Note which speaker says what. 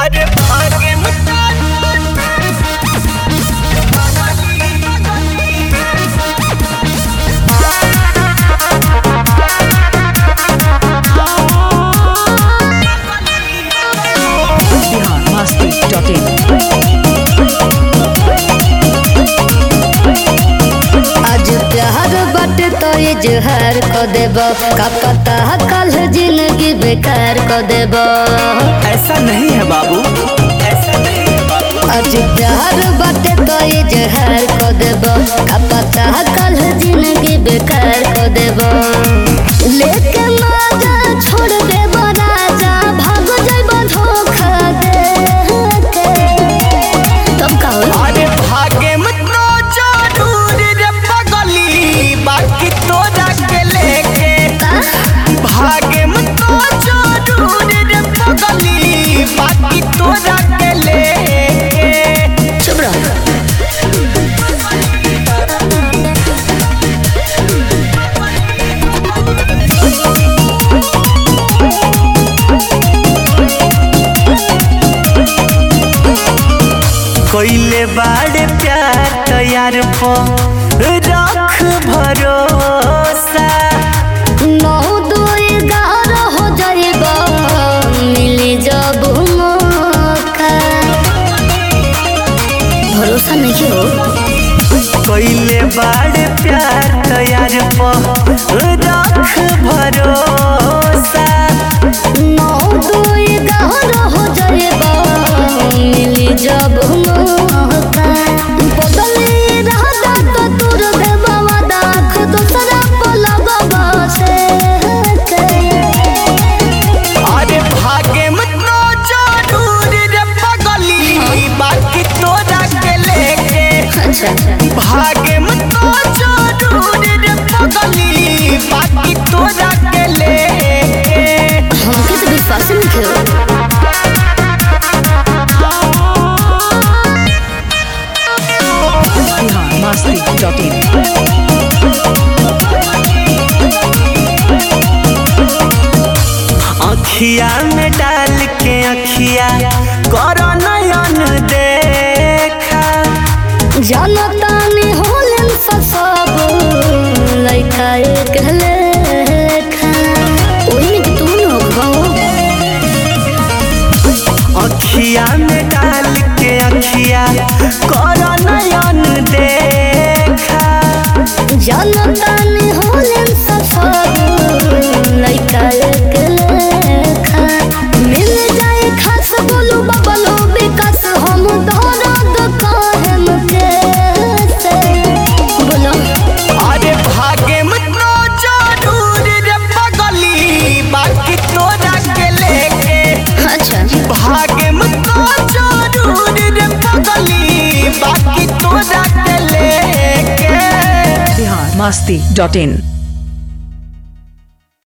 Speaker 1: अरे भागे मत
Speaker 2: biharmasti.in
Speaker 3: आज प्यार बाटे तो इजहार को देब का पता कल जिंदगी बेकार को देब
Speaker 1: ऐसा नहीं है बाबू ऐसा नहीं है बाबू
Speaker 3: आज प्यार बाटे तो इजहार को देब का पता कल जिंदगी बेकार को देब लेके माजा छोड़ देब राजा भाग जाइब धोखा दे के तब का होई?
Speaker 1: अरे भागे मत नो जरूर रे पगली बाकी तोरा के लेके भागे मत नो जरूर रे पगली बाकी तोरा के लेके
Speaker 3: चुप रहो
Speaker 1: कोइले बाड़े प्यार तैयार पो रख भरोसा
Speaker 3: नौ दुई गार हो जाइब मिली जब मौका भरोसा नहीं हो
Speaker 1: कोइले बाड़े प्यार तैयार पो रख भरोसा
Speaker 3: नौ दुई गार हो जाइब मिली जब मौका बदली रहता तो तोर देव वादा खुद सरा पलग से
Speaker 1: अरे भागे मत नो जरूर रे पगली बाकी तोरा के लेके
Speaker 3: अच्छा
Speaker 1: भागे मत नो जरूर रे पगली बाकी तोरा के लेके
Speaker 3: हमके तो विश्वास ही नहीं हो
Speaker 2: biharmasti.in
Speaker 1: अखिया में डाल के अखिया करो नयन देखा
Speaker 3: जनता ने होलन सब लइका एक लेखा ओही में कि तू न हो
Speaker 1: अखिया में डाल के अखिया करो नयन देखा
Speaker 3: जनता ने होलन सब लइका एक लेखा मिल जाए खास बोलू बबलो विकास हम दर्द कहम के से बोलो
Speaker 1: अरे भागे मत नो जरूर रे पगली बाकी तोरा के लेके
Speaker 3: अच्छा
Speaker 1: भागे मत नो जरूर रे पगली बाकी तोरा के लेके
Speaker 2: biharmasti.in